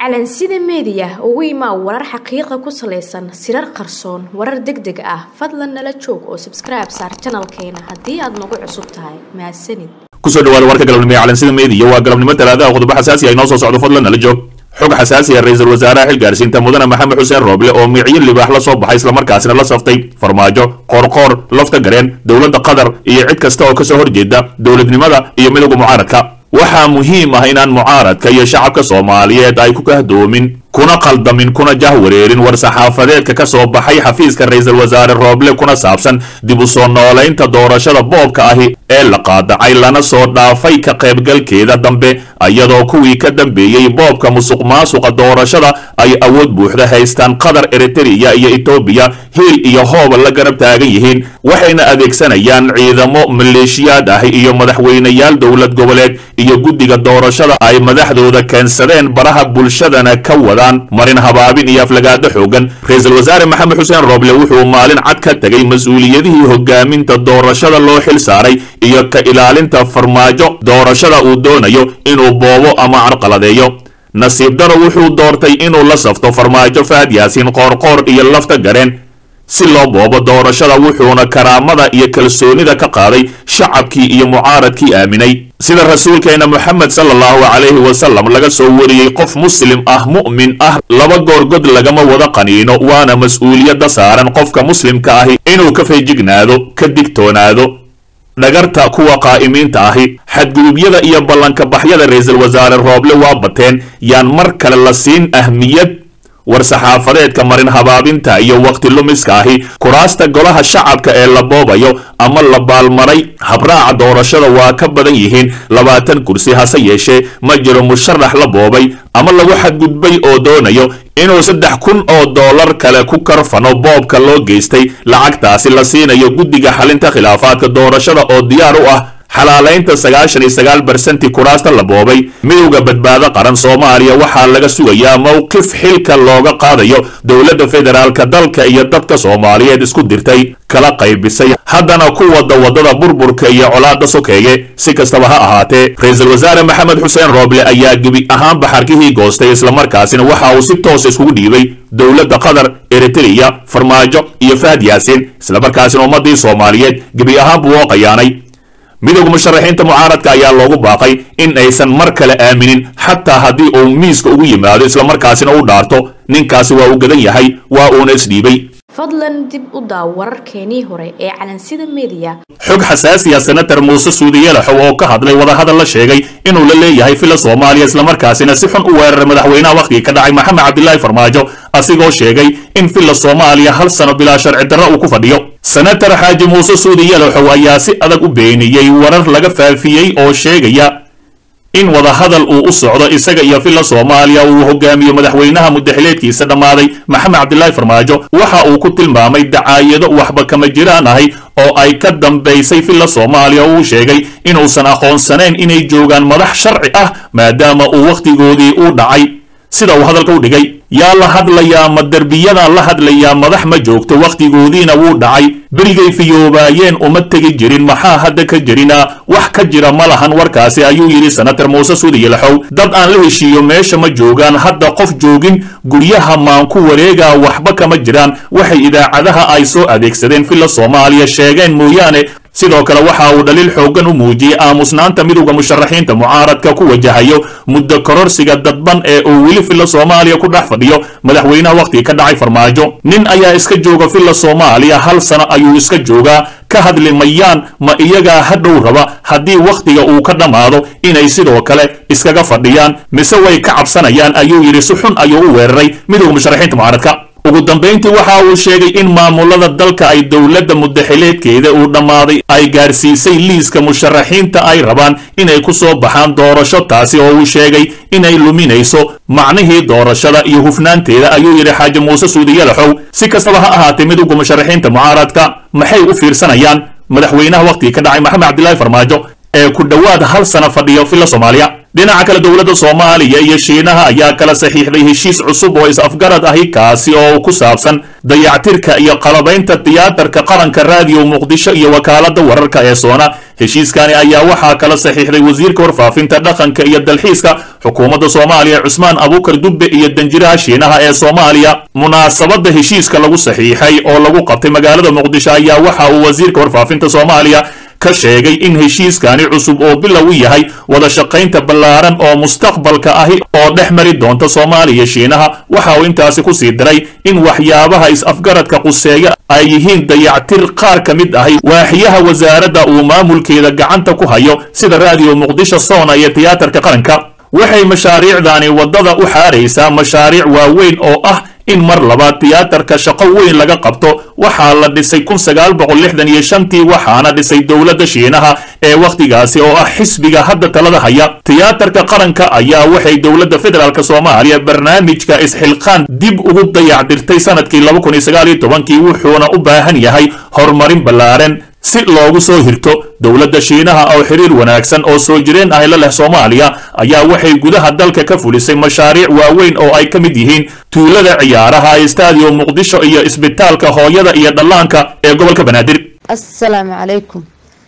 calansida meediya ugu imaa warar xaqiiqa ku salaysan sirar qarsoon warar deg deg ah fadlan nala joog oo sabskribe saar janalkeena haddii aad nagu cusub tahay mahadsanid kusoo dhawaada warka galabnimo ee calansida meediya waa galabnimo talaadaha qodobo xasaasi ah inoo soo socdo fadlan nala joog xog xasaasi ah ra-iisul wasaaraha xilgaarsiinta mudane maxamed xuseen rooble oo micyo libaax la soo baxay islamarkaasina la saftay farmaajo qoorqoor lafta gareen dowladda qatar iyo cid kasta oo kasoo horjeeda dowladnimada iyo midowga mucaaradka waxaa muhiim ah inaan mucaaradka iyo shacabka soomaaliyeed ay ku kahdoomin kuna qaldamin kuna jahwareerin war-saxaafadeedka ka soo baxay xafiiska ra-iisul wasaare rooble kuna saabsan dib u soo noolaynta doorashada boobka ahi ee la qaadacay lana soo dhaafay ka qaybgalkeeda dambe iyadoo kuwii ka dambeeyey boobka musuq maasuqa doorashada ay awood buuxda haystaan qatar eritereya iyo etoobiya hiil iyo hooba la garab taagan yihiin waxayna adeegsanayaan ciidamo maleeshiyaad ah iyo madaxweyneyaal dowlad goboleed iyo guddiga doorashada ay madaxdooda keensadeen baraha bulshadana ka wadaan marin habaabin iyo aflagaado xoogan ra-iisul wasaare maxamed xuseen rooble wuxuu maalin cad ka tegay mas-uuliyadihii hogaaminta doorashada loo xil saaray iyo ka ilaalinta farmaajo doorashada uu doonayo inuu boobo ama carqaladeeyo nasiib daro wuxuu doortay inuu la safto farmaajo fahad yaasiin qoorqoor iyo lafta gareen si loo boobo doorashada wuxuuna karaamada iyo kalsoonida ka qaaday shacabkii iyo mucaaradkii aaminay sida rasuulkeena moxamed sala allahu calayhi wasalam laga soo wariyey qof muslim ah mu'min ah laba goorgod lagama wada qaniino waana mas-uuliyadda saaran qofka muslimka ahi inuu ka feejignaado ka digtoonaado dhagarta kuwa qaa'imiinta ahi xadgudubyada iyo ballanka baxyada ra-iisul wasaare rooble waa bateen yaan mar kale la siin ahmiyad war-saxaafadeedka marin habaabinta iyo wakhti lumiska ahi kuraasta golaha shacabka ee la boobayo ama la baalmaray habraaca doorashada waa ka badan yihiin labaatan kursi hase yeeshee ma jiro musharax la boobay ama lagu xadgudbay oo doonayo inuu saddex kun oo dollar kale ku karfano boobka loo geystay lacagtaasi la siinayo guddiga xalinta khilaafaadka doorashada oo diyaar u ah xalaalaynta sagaashan iyo sagaal barsentii kuraasta la boobay midowda badbaado qaran soomaaliya waxaa laga sugayaa mowqif xilka looga qaadayo dowladda federaalka dalka iyo dadka soomaaliyeed isku dirtay kala qaybisay haddana ku wada wadada burburka iyo colaada sokeeye si kastaba ha ahaatee ra-iisul wasaare maxamed xuseen rooble ayaa gebi ahaan baxarkihii goostay islamarkaasina waxa uu si toos iskugu dhiibay dowladda qatar eritereya farmaajo iyo fahad yaasiin islamarkaasina ummadii soomaaliyeed gebi ahaan buu oo qayaanay midowga musharaxiinta mucaaradka ayaa loogu baaqay in aysan mar kale aaminin xataa haddii uu miiska ugu yimaado islamarkaasina u dhaarto ninkaasi waa uu gadan yahay waa uuna isdhiibay fadlan dib u daaw wararkeenii hore ee calansida meediya xog xasaasiya senator muuse suudiyelaxow oo ka hadlay wadahadal la sheegay inuu la leeyahay fila soomaaliya islamarkaasina si xun u weeraray madaxweynaha wakhtigii ka dhacay maxamed cabdilaahi farmaajo asigoo sheegay in fila soomaaliya hal sano bilaa sharci darro uu ku fadhiyo senator xaaji muuse suudiyelaxow ayaa si adag u beeniyey warar laga faafiyey oo sheegaya in wadahadal uu u socdo isaga iyo filla soomaaliya uu hogaamiyo madaxweynaha mudaxileedkiisa dhammaaday maxamed cabdilaahi farmaajo waxa uu ku tilmaamay dacaayado waxba kama jiraan ahay oo ay ka dambaysay filla soomaaliya uu sheegay inuusan aqoonsanayn inay joogaan madax sharci ah maadaama uu wakhtigoodii u dhacay sida uu hadalka u dhigay yaa la hadlayaa ma derbiyadan la hadlayaa madax ma joogto wakhtigoodiina wuu dhacay berigay fiyoobaayeen uma tegi jirin maxaa hadda ka jirina wax ka jira ma lahan warkaasi ayuu yidhi senator muuse suudiyelaxow dad aan la heshiiyo meesha ma joogaan hadda qof joogin guryaha maan ku wareegaa waxba kama jiraan waxay idaacadaha ay soo adeegsadeen filla soomaaliya sheegeen mooyaane sidoo kale waxa uu dhaliil xooggan u muujiyey aamusnaanta midowda musharaxiinta mucaaradka ku wajahayo muddo kororsiga dadban ee uu weli filla soomaaliya ku dhex fadhiyo madaxweynaha wakhtigii ka dhacay farmaajo nin ayaa iska jooga filla soomaaliya hal sano ayuu iska joogaa ka hadli mayaan ma iyagaa hadhow raba haddii wakhtiga uu ka dhammaado inay sidoo kale iskaga fadhiyaan mise way ka cabsanayaan ayuu yidhi si xun ayuu u weeraray midowda musharaxiinta mucaaradka ugu dambayntii waxa uu sheegay in maamulada dalka ay dowladda mudaxileedkeeda uu dhammaaday ay gaarsiisay liiska musharaxiinta ay rabaan inay ku soo baxaan doorasho taasi oo uu sheegay inay luminayso macnihii doorashada iyo hufnaanteeda ayuu yidhi xaaji muuse suudiyalaxow si kastaba ha ahaatee midowga musharaxiinta mucaaradka maxay u fiirsanayaan madaxweynaha wakhtigii ka dhacay maxamed cabdilaahi farmaajo ee ku dhowaad hal sana fadhiyo filla soomaaliya dhinaca kale dowladda soomaaliya iyo shiinaha ayaa kala saxiixday heshiis cusub oo is-afgarad ahi kaasi oo ku saabsan dayactirka iyo qalabaynta tiyaatarka qaranka raadiyo muqdisho iyo wakaaladda wararka ee soona heshiiskani ayaa waxaa kala saxiixday wasiirka warfaafinta dhaqanka iyo dalxiiska xukuumadda soomaaliya cusmaan abuukar dubbe iyo danjiraha shiinaha ee soomaaliya munaasabadda heshiiska lagu saxiixay oo lagu qabtay magaalada muqdisho ayaa waxa uu wasiirka warfaafinta soomaaliya ka sheegay in heshiiskani cusub oo bilow yahay wada shaqaynta ballaaran oo mustaqbalka ahi oo dhex mari doonta soomaaliya shiinaha waxa uu intaasi ku sii diray in waxyaabaha is-afgaradka quseeya ay yihiin dayactir qaar ka mid ahi waaxiyaha wasaaradda uu maamulkeeda gacanta ku hayo sida raadiyo muqdisho soona iyo tiyaatarka qaranka waxay mashaariicdani waddada u xaaraysaa mashaariic waaweyn oo ah in mar labaad tiyaatarka shaqo weyn laga qabto waxaa la dhisay kun sagaal boqol lixdan iyo shantii waxaana dhisay dowladda shiinaha ee wakhtigaasi oo ah xisbiga hadda talada haya tiyaatarka qaranka ayaa waxay dowladda federaalk soomaaliya barnaamijka isxilqaan dib ugu dayacdirtay sanadkii laba kun iyo sagaal iyo tobankii wuxuuna u baahan yahay horumarin ballaaran si loogu soo hirto dowladda shiinaha oo xiriir wanaagsan oo soo jireen ahi la leh soomaaliya ayaa waxay gudaha dalka ka fulisay mashaariic waaweyn oo ay ka mid yihiin tuulada ciyaaraha stadium muqdisho iyo isbitaalka hooyada iyo dhallaanka ee gobolka banaadir assalaamu calaykum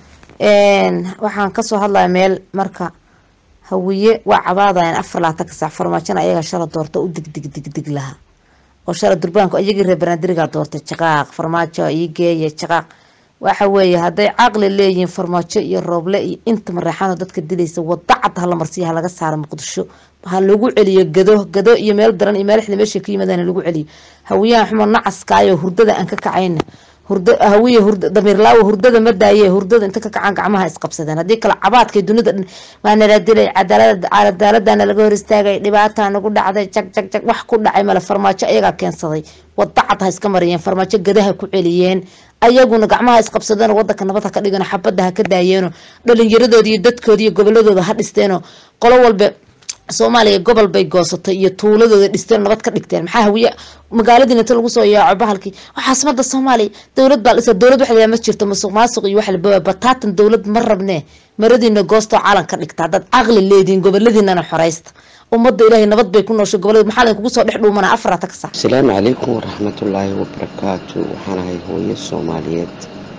waxaan kasoo hadlaya meel marka hawiye waa cabaadayan afar labaatan ka sac farmaajona ayaga shala doorta u digdig digdig lahaa oo shala durbaanku ayagii reer banaadirigaa doortay jaqaaq farmaajo ii geeya jaqaaq waxa weeye hadday caqli leeyihiin farmaajo iyo rooble iyo inta mareexaano dadka dilaysa wada cad hala marsiya ha laga saaro muqdisho ha lagu celiyo gado gado iyo meel daran iyo meel xili meesha ka yimaadaan lagu celiyo hawiyahan xumo nacaskaayo hurdada aan ka kacayna hurda hawiye hurda damiirlaawo hurdada ma daaye hurdada inta ka kacaan gacmaha isqabsadeen haddii kale cabaadkay dunida dhan waa nala dilay cadaalada cadaaladana laga hor istaagay dhibaataa nagu dhacday jag jag jag wax ku dhacay male farmaajo ayagaa keensaday wada cad ha iska mariyeen farmaajo gadaha ku celiyeen ayaguna gacmaha isqabsadeen wadanka nabad ha ka dhigan xabadda ha ka daayeeno dhalinyaradooda iyo dadkooda iyo goboladooda ha dhisteeno qolo walba soomaaliya gobol bay goosatay iyo tuuladooda dhisteen nabad ka dhigteen maxaa hawiye magaaladiina inta lagu soo yaaco bahalkii caasimada soomaaliya dowlad baa dhisa dowlad waxa ma jirto musuq maasuq iyo waxa la bataatan dowlad ma rabnee maradiina goostoo calan ka dhigta haddaad caqli leediin goboladiinana xoreysta ummadda ilaahay nabad bay ku nooshay gobolada maxaa lain kugu soo dhex dhuumana afarata ka sac asalaamu calaykum waraxmatullaahi wabarakaatu waxaan ahay hooyo soomaaliyeed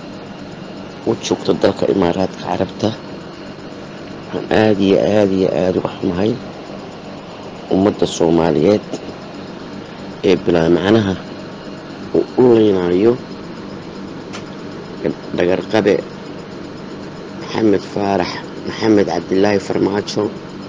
u joogto dalka imaaraadka carabta waxaan aada iyo aada iyo aada uga xumahay ummadda soomaaliyeed ee bilaa macnaha uu u leynayo dhagarqabe maxamed faarax maxamed cabdilaahi farmaajo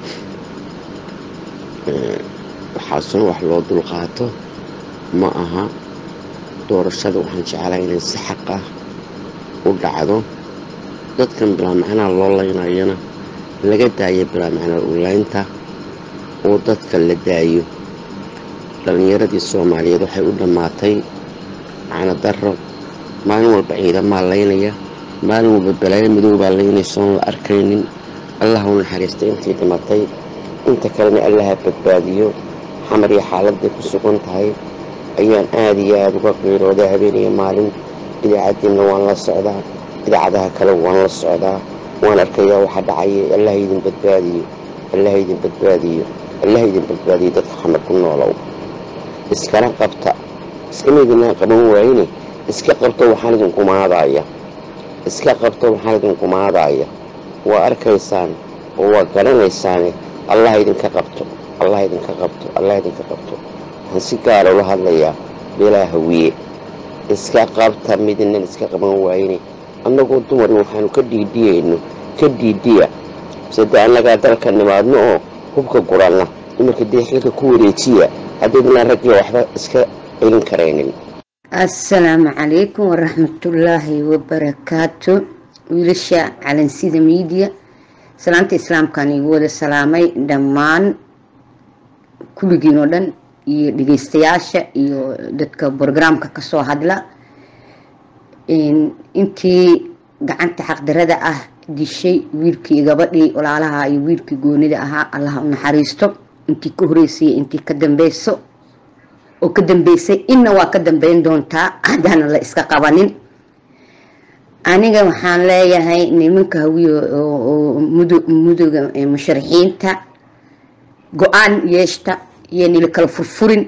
waxaasuna wax loo dulqaato ma aha doorashada waxaan jeclahay inay si xaq ah u dhacdo dadkan bilaa macnaha loo leynayana laga daayo bilaa macnaa ulaynta oo dadka la daayo dhallinyaradii soomaaliyeed waxay u dhammaatay macno darro maalin walba ciidamaa laynaya maalin walba balaayo madoobaa laynaysoon la arkaynin allah u naxariistay intii dhimatay inta kalena allaha badbaadiyo xamar iyo xaaladday ku sugan tahay ayaan aada iyo aada uga qiirooday habeeniyo maalin idaacaddiinna waan la socdaa idaacadaha kale waan la socdaa waan arkayaa waxa dhacaya allah idin badbaadiyo allah idin badbaadiyo allah idin badbaadiyo dadka xamar ku noolow iskana qabta iskama idinaa qaban waayine iska qabto waxaan idinku maadaaya iska qabto waxaan idinku maadaaya waa arkaysaan oo waa garanaysaane allah idinka qabto allah idinka qabto allah idinka qabto waxaan si gaara ula hadlayaa beelaa hawiye iska qabta midinan iska qaban waayine annagoo dumari waxaanu ka dhiidhiyayno ka dhiidhiya sade annagaa dalka nimaadno oo hubka guranna dumarka dee xilka ku wareejiya haddaydinaan raggiya waxba iska celin karaynin assalaamu calaykum waraxmatullaahi wabarakaatu wiilasha calansida miidiya salaanta islaamkaan igu wada salaamay dhammaan kulligiin oo dhan iyo dhegeystayaasha iyo dadka brograamka kasoo hadla intii gacanta xaqdarada ah dishay wiilkii gabadhii walaalaha iyo wiilkii goonida ahaa allaha u naxariisto intii ka horeysay intii ka dambeyso oo ka dambeysay inna waa ka dambeyn doontaa haddaana la iska qabanin aniga waxaan leeyahay nimanka hawiye oo mudoga musharaxiinta go-aan yeeshta iyo nila kala furfurin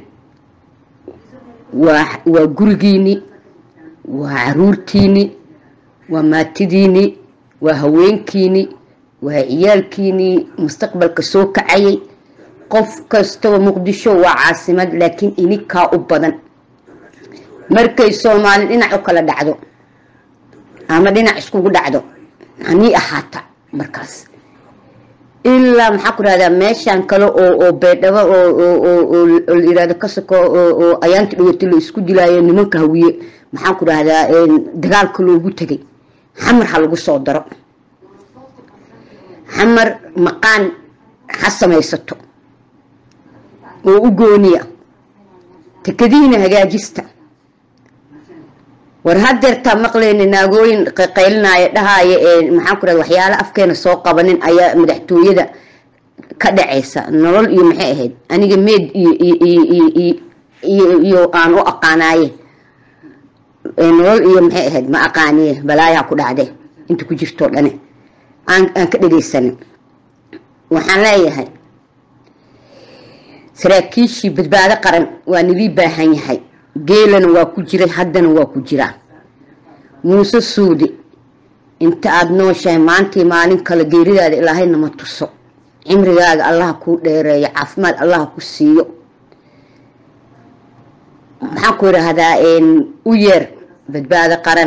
waa waa gurigiini waa caruurtiini waa maatidiini waa haweenkiini waa ciyaalkiini mustaqbalka soo kacayay qof kastaba muqdisho waa caasimad laakiin ininkaa u badan markay soomaali dhinac u kala dhacdo ama dhinac iskugu dhacdo hanii ahaata markaas ilaa maxaa ku rahdaa meeshaan kale oo oo beedhabo oo layirahdo ka soko oo ayaanta dhawati la isku dilaayo nimanka hawiye maxaan ku rahdaa dagaalka loogu tegay xamar ha lagu soo daro xamar maqaan ha samaysato oo u gooniya takadihiina hagaajista war hadeertaa maqlayna naagooyin qaylinaya dhahaya ee maxaan ku rahda waxyaala afkeena soo qabanin ayaa madaxtooyada ka dhacaysa nolol iyo maxay ahayd aniga meed iyo iyo aan u aqaanaaye nolol iyo maxay ahayd ma aqaaniye balaayaa ku dhacde inta ku jirtoo dhane aan aan ka dhegaysanin waxaan leeyahay saraakiishii badbaado qaran waa nidii baahan yahay geelana waa ku jiray haddana waa ku jiraa muuse suudi inta aada nooshahay maantii maalin kale geeridaada ilaahay nama tuso cimrigaaga allaha kuu dheereeyo caafimaad allaha ku siiyo maxaan ku idhaahdaa u yeer badbaado qaran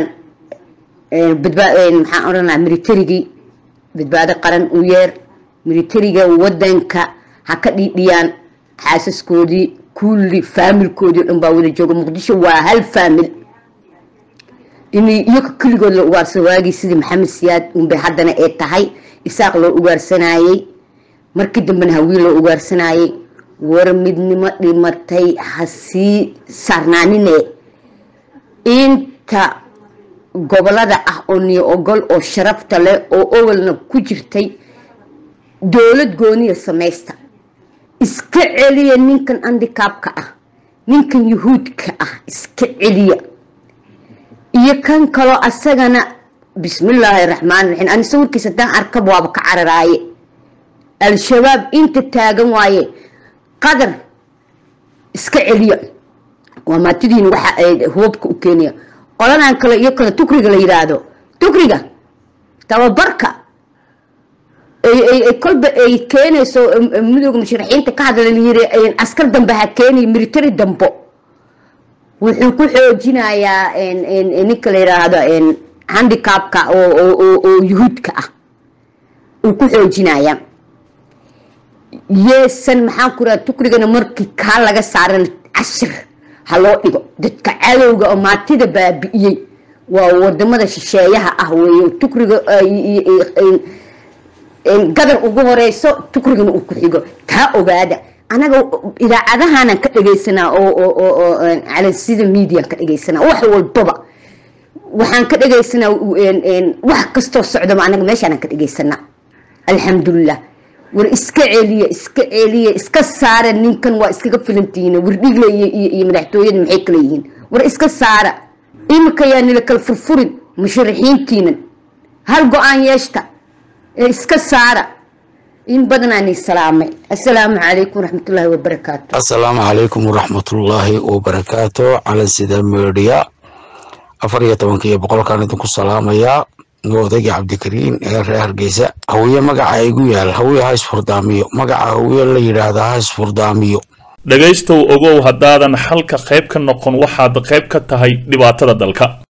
maxaan odhanaa militarigii badbaado qaran u yeer militariga wadanka ha ka dhiidhiyaan xaasaskoodii kulli faamilkoodii o dhan baa wada jooga muqdisho waa hal faamil inay iyaga keligood la ugaarsado waagii sidii maxamed siyaad unbay haddana ee tahay isaaq loo ugaarsanayey markii dambena hawiil loo ugaarsanayey war midnimo dhimatay ha sii saarnaanine inta gobolada ah oo niyo ogol oo sharafta leh oo owalna ku jirtay dowlad gooniya samaysta iska celiya ninkan andikaabka ah ninkan yuhuudka ah iska celiya iyo kan kaloo asagana bismillaahi raxmaan raxiim ani sawirkiisa haddaan arkab waaba ka cararaaye al-shabaab inta taagan waaye qadar iska celiya waa maatidiin waxa ay hubabka u keenaya qoladan kale iyo kale tukriga la yiraahdo tukriga tababarka kolba ay keenayso midooda musharaxiinta ka hadla layiri askar dambe ha keenay military dambo wuxuu ku xoojinayaa ninka la yiraahdo handicapka oo yuhuudka ah uu ku xoojinayaa yeesan maxaan ku raha tukrigana markii kaa laga saaran cashir ha loo dhigo dadka cadowga oo maatida baabi'iyey waa wadamada shisheeyaha ah weeye tukriga gadar ugu horeyso tukrigana uu ku xigo taa ogaada anaga idaacadahanan ka dhegaysanaa oo calansida median ka dhegaysanaa wax walbaba waxaan ka dhegaysanaa wax kastoo socdaba anaga meeshaanan ka dhegaysanaa alxamdulilah war iska celiya iska celiya iska saara ninkan waa iskaga filantihiin wardhigle iyo madaxtooyada maxay kala yihiin war iska saara imika yaa nila kala furfurin musharaxiintiinan hal go-aan yeeshta ee iska saara in badanaan salaamay assalaamu calaykum waraxmatullaahi wabarakaatu assalaamu calaykum waraxmatullaahi wabarakaatu calansida media afar iyo tobanka iyo boqolkaan idinku salaamayaa odaygii cabdikariin ee reer hargeysa hawiye magaca igu yaal hawiye ha isfurdaamiyo magaca hawiye la yidhaahda ha isfurdaamiyo dhegaystow ogow haddaadan xalka qayb ka noqon waxaad qayb ka tahay dhibaatada dalka